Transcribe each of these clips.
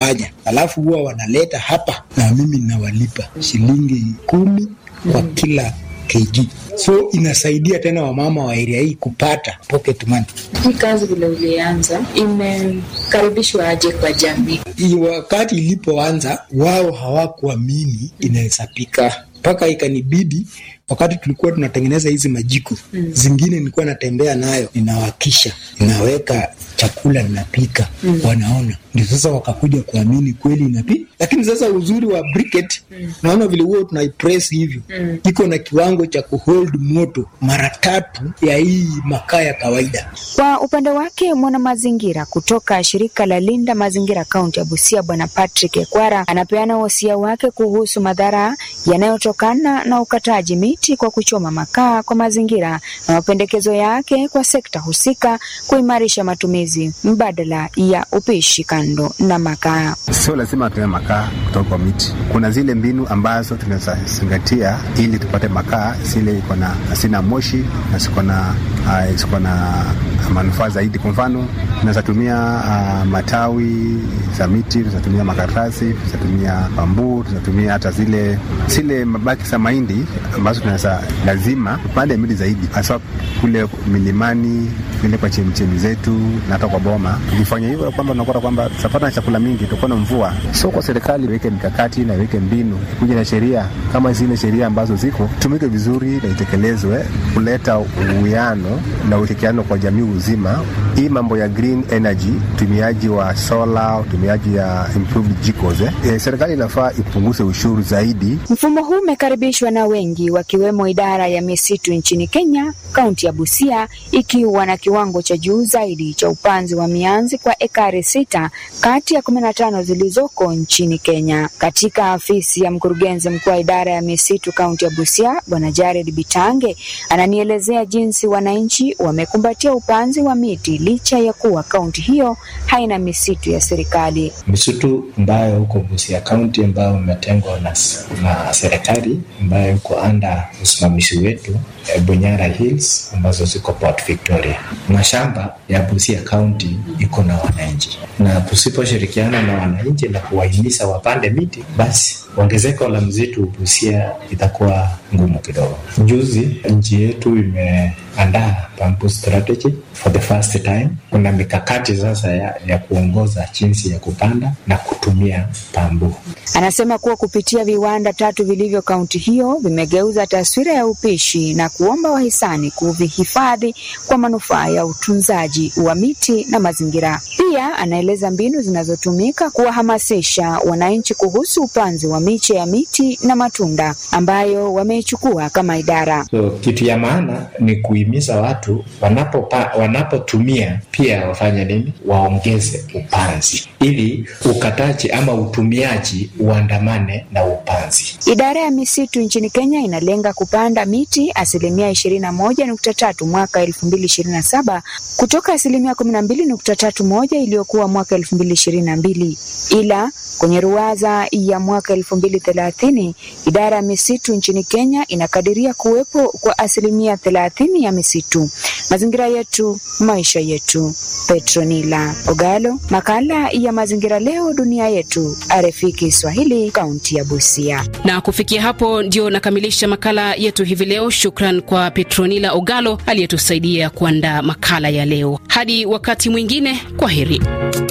wanafanya, alafu huwa wanaleta hapa na mimi nawalipa shilingi kumi kwa kila kg. So inasaidia tena wamama wa area hii kupata pocket money. Hii kazi vile ulianza imekaribishwa aje kwa jamii? Hii wakati ilipoanza, wao hawakuamini inaweza pika mpaka ikanibidi wakati tulikuwa tunatengeneza hizi majiko mm. zingine nilikuwa natembea nayo ninawakisha ninaweka chakula ninapika mm. wanaona ndio sasa wakakuja kuamini kweli inapi lakini sasa uzuri wa briquette mm. naona vile huo tunaipress hivyo mm. iko na kiwango cha kuhold moto mara tatu ya hii makaa ya kawaida Kwa upande wake mwanamazingira kutoka shirika la Linda Mazingira kaunti ya Busia, Bwana Patrick Ekwara anapeana wosia wake kuhusu madhara yanayotokana na ukataji miti kwa kuchoma makaa kwa mazingira na mapendekezo yake kwa sekta husika kuimarisha matumizi mbadala ya upishi kando na makaa. Sio lazima tuwe makaa kutoka kwa miti. Kuna zile mbinu ambazo tunaweza zingatia ili tupate makaa zile iko na sina moshi na ziko na uh, ziko na manufaa zaidi. Kwa mfano, tunaweza tumia uh, matawi za miti, tunaweza tumia makaratasi, tunaweza tumia bambuu, tunaweza tumia hata zile zile mabaki za mahindi ambazo tunaweza lazima tupande miti zaidi, hasa kule milimani vile kwa chemchemi zetu na hata kwa boma. Tukifanya hivyo kwamba tunakuta kwamba tutapata na chakula mingi, tutakuwa na mvua. So kwa serikali iweke mikakati na iweke mbinu, kuja na sheria kama zile sheria ambazo ziko tumike vizuri na itekelezwe, kuleta uwiano na ushirikiano kwa jamii uzima. Hii mambo ya green energy, utumiaji wa sola, utumiaji ya improved jikos eh. E, serikali inafaa ipunguze ushuru zaidi. Mfumo huu umekaribishwa na wengi wakiwemo idara ya misitu nchini Kenya, kaunti ya Busia ikiwa na kiwango cha juu zaidi cha upanzi wa mianzi kwa ekari sita kati ya kumi na tano zilizoko nchini Kenya. Katika afisi ya mkurugenzi mkuu wa idara ya misitu kaunti ya Busia, Bwana Jared Bitange ananielezea jinsi wananchi wamekumbatia upanzi wa miti licha ya kuwa kaunti hiyo haina misitu ya serikali. misitu ambayo huko Busia kaunti ambayo imetengwa na, na serikali ambayo iko anda usimamizi wetu eh, Bunyara Hills ambazo ziko Port Victoria. Mashamba ya Busia kaunti iko na wananchi, na tusiposhirikiana na wananchi na kuwahimiza wapande miti, basi ongezeko la msitu Busia itakuwa ngumu kidogo. Juzi nchi yetu imeandaa bamboo strategy for the first time. Kuna mikakati sasa ya, ya kuongoza jinsi ya kupanda na kutumia bamboo. Anasema kuwa kupitia viwanda tatu vilivyo kaunti hiyo vimegeuza taswira ya upishi na kuomba wahisani kuvihifadhi kwa manufaa ya utunzaji wa miti na mazingira. Pia anaeleza mbinu zinazotumika kuwahamasisha wananchi kuhusu upanzi wa miche ya miti na matunda ambayo wameichukua kama idara. So kitu ya maana ni kuhimiza watu wanapopa, wanapotumia pia wafanye nini, waongeze upanzi ili ukataji ama utumiaji uandamane na upanzi. Idara ya misitu nchini Kenya inalenga kupanda miti asilimia ishirini na moja nukta tatu mwaka elfu mbili ishirini na saba kutoka asilimia kumi na mbili nukta tatu moja iliyokuwa mwaka elfu mbili ishirini na mbili ila kwenye ruwaza ya mwaka elfu mbili thelathini idara ya misitu nchini Kenya inakadiria kuwepo kwa asilimia thelathini ya misitu. Mazingira yetu, maisha yetu. Petronila Ogalo, makala ya mazingira leo dunia yetu, RFI Kiswahili, kaunti ya Busia. Na kufikia hapo ndio nakamilisha makala yetu hivi leo. Shukran kwa Petronila Ogalo aliyetusaidia kuandaa makala ya leo. Hadi wakati mwingine, kwa heri.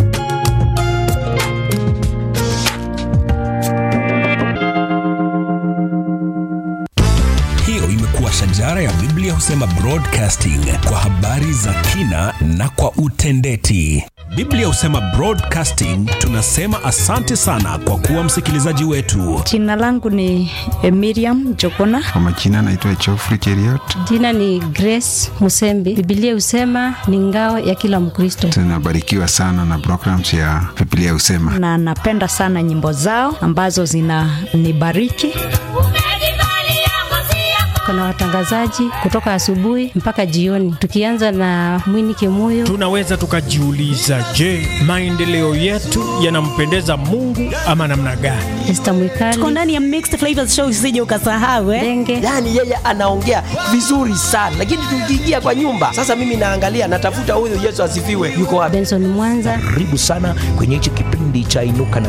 Hiyo imekuwa shajara ya Biblia husema broadcasting kwa habari za kina na kwa utendeti. Biblia husema broadcasting, tunasema asante sana kwa kuwa msikilizaji wetu. Jina langu ni eh, Miriam Jokona. Kwa majina naitwa Geoffrey Cheriot. Jina ni Grace Musembi. Biblia husema ni ngao ya kila Mkristo, Tunabarikiwa sana na programs ya Biblia husema. na napenda sana nyimbo zao ambazo zinanibariki. Kuna watangazaji kutoka asubuhi mpaka jioni, tukianza na Mwini Kimuyo. Tunaweza tukajiuliza, je, maendeleo yetu yanampendeza Mungu ama namna gani? Esther Mwikali. Tuko ndani ya Mixed Flavors Show, usije ukasahau eh. Denge. yaani yeye anaongea vizuri sana lakini tukiingia kwa nyumba sasa mimi naangalia natafuta huyu yesu asifiwe yuko wapi Benson Mwanza. Karibu sana kwenye hichi kipindi cha Inuka na